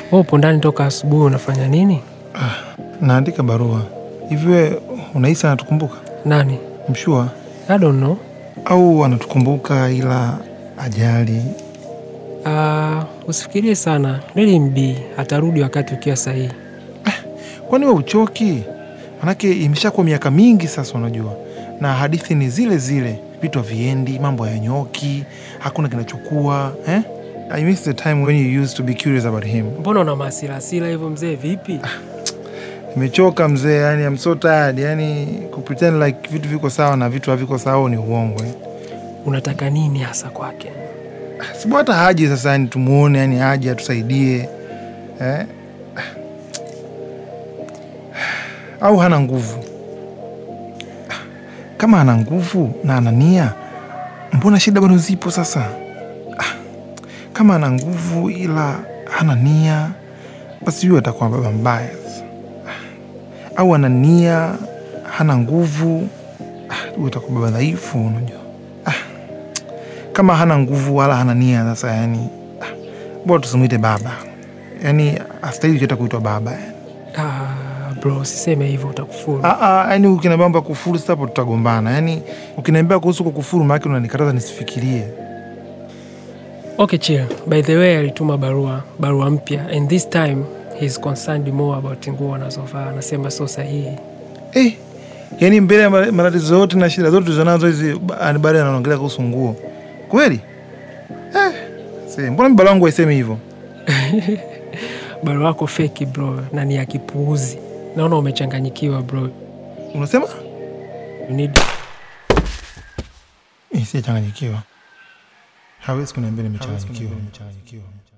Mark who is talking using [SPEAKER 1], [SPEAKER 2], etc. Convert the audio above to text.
[SPEAKER 1] Wewe upo ndani toka asubuhi, unafanya nini?
[SPEAKER 2] Naandika barua. Hivi wewe unahisi anatukumbuka?
[SPEAKER 1] Nani?
[SPEAKER 2] Mshua
[SPEAKER 1] I don't know.
[SPEAKER 2] au anatukumbuka ila ajali?
[SPEAKER 1] Uh, usifikirie sana. Let him be. Atarudi wakati ukiwa sahihi.
[SPEAKER 2] Kwani we uchoki? Manake imeshakuwa miaka mingi sasa, unajua, na hadithi ni zile zile, vitu haviendi, mambo hayanyoki, hakuna kinachokuwa eh? I miss the time when you used to be curious about him.
[SPEAKER 1] Mbona una masilasila hivyo mzee? Vipi?
[SPEAKER 2] Nimechoka mzee, yani I'm so tired, yani kupretend like vitu viko sawa na vitu haviko sawa ni uongo eh?
[SPEAKER 1] Unataka nini hasa kwake?
[SPEAKER 2] Sibu hata haji sasa, yani tumuone, yani aje atusaidie eh? au hana nguvu? Kama ana nguvu na ana nia, mbona shida bado zipo sasa? Ah, Kama ana nguvu ila hana nia, basi huyo atakuwa baba mbaya sasa. Ah, Au ana nia hana nguvu, ah, huyo atakuwa baba dhaifu, unajua kama hana nguvu wala hana nia sasa, yani ah, bora tusimwite baba, yani astahili hata kuitwa baba yani.
[SPEAKER 1] Ah, bro, usiseme hivyo utakufuru.
[SPEAKER 2] Ah, ah, yani ukiniambia mambo ya kufuru sasa, hapo tutagombana. Yani ukiniambia kuhusu kukufuru, maana unanikataza nisifikirie.
[SPEAKER 1] Okay, chill. By the way, alituma barua barua mpya and this time he's concerned more about nguo anazovaa. Anasema sio sahihi.
[SPEAKER 2] Eh, yani mbele ya ma- matatizo yote na shida zote tulizonazo hizi, ba- baada anaongelea kuhusu nguo kweli? Eh, see, mbona mibala wangu haisemi hivyo?
[SPEAKER 1] Barua yako feki bro, na ni ya kipuuzi. Naona umechanganyikiwa bro.
[SPEAKER 2] Unasema
[SPEAKER 1] You need
[SPEAKER 2] eh, sijachanganyikiwa. Hawezi kuniambia nimechanganyikiwa.